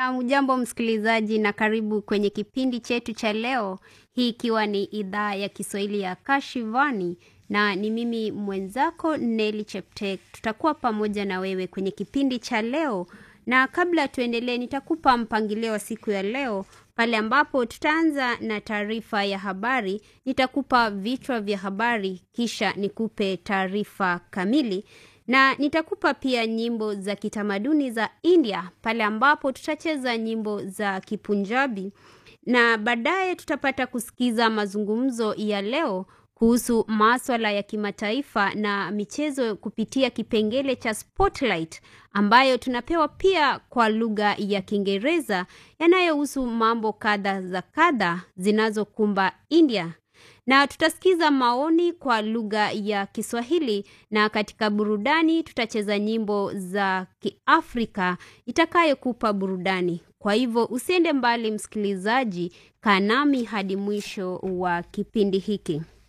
Hujambo msikilizaji na karibu kwenye kipindi chetu cha leo, hii ikiwa ni idhaa ya Kiswahili ya Kashivani na ni mimi mwenzako Neli Cheptek. Tutakuwa pamoja na wewe kwenye kipindi cha leo, na kabla tuendelee, nitakupa mpangilio wa siku ya leo pale ambapo tutaanza na taarifa ya habari. Nitakupa vichwa vya habari, kisha nikupe taarifa kamili na nitakupa pia nyimbo za kitamaduni za India pale ambapo tutacheza nyimbo za Kipunjabi na baadaye tutapata kusikiza mazungumzo ya leo kuhusu maswala ya kimataifa na michezo kupitia kipengele cha Spotlight ambayo tunapewa pia kwa lugha ya Kiingereza yanayohusu mambo kadha za kadha zinazokumba India na tutasikiza maoni kwa lugha ya Kiswahili, na katika burudani tutacheza nyimbo za Kiafrika itakayokupa burudani. Kwa hivyo usiende mbali, msikilizaji, kaa nami hadi mwisho wa kipindi hiki.